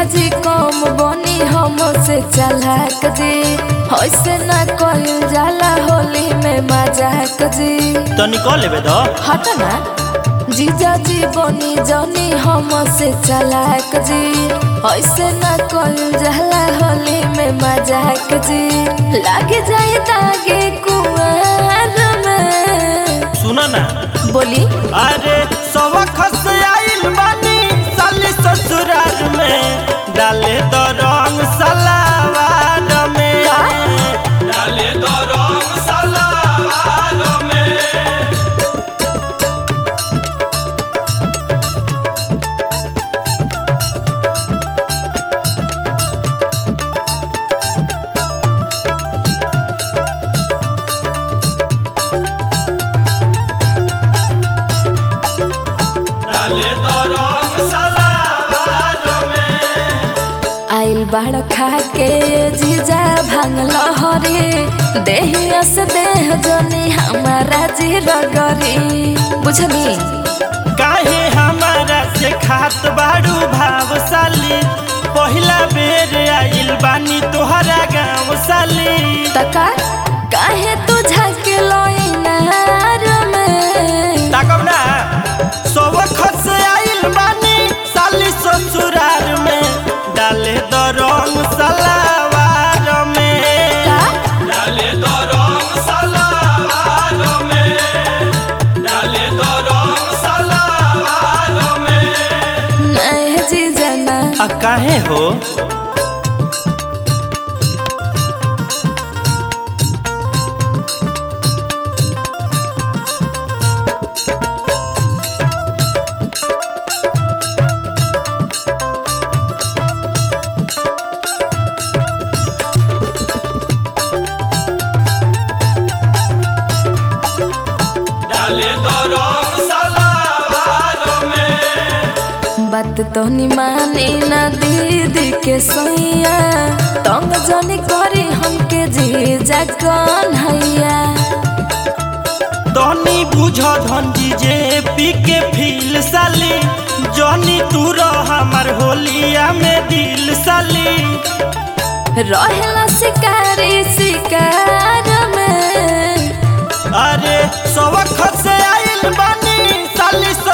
जीजाजी कम बनी हमसे चलाक जी ऐसे ना कइल जाला होली में मजाक जी तो निकल लेबे दो हट ना जीजाजी बनी जनी हमसे चलाक जी ऐसे ना कइल जाला होली में मजाक जी लाग जाए दागे कुआर में सुनो ना बोली अरे सवा खस आइल बानी साली ससुराल में डाले दो रंग सलावार में का? डाले दो रंग सलावार में डाले दो रंग सलावार में आइल बाड़ खा के जीजा भांग लहरी देहिया से देह जनी हमारा जी रगरी बुझली काहे हमारा से खात बाड़ू भावशाली पहिला बेर आइल बानी तोहरा गाँव साली तका काहे तू झके लोइनार में ताकब ना सब खस आइल बानी साली ससुरार में डाले द रंग सलावार में का डाले द रंग सलावार में डाले द रंग सलावार में नहीं जीजा ना आ काहे हो डाले दो रंग सलावार में बात तो नि मानी ना दीदी के सैया तंग जनी करी हमके जीजा कन्हैया तनी बुझ धनजी जे पी के फील साली जनी तू रह हमार होलिया में दिल साली रहेला शिकारी शिकार में अरे सब खस आइल बानी साली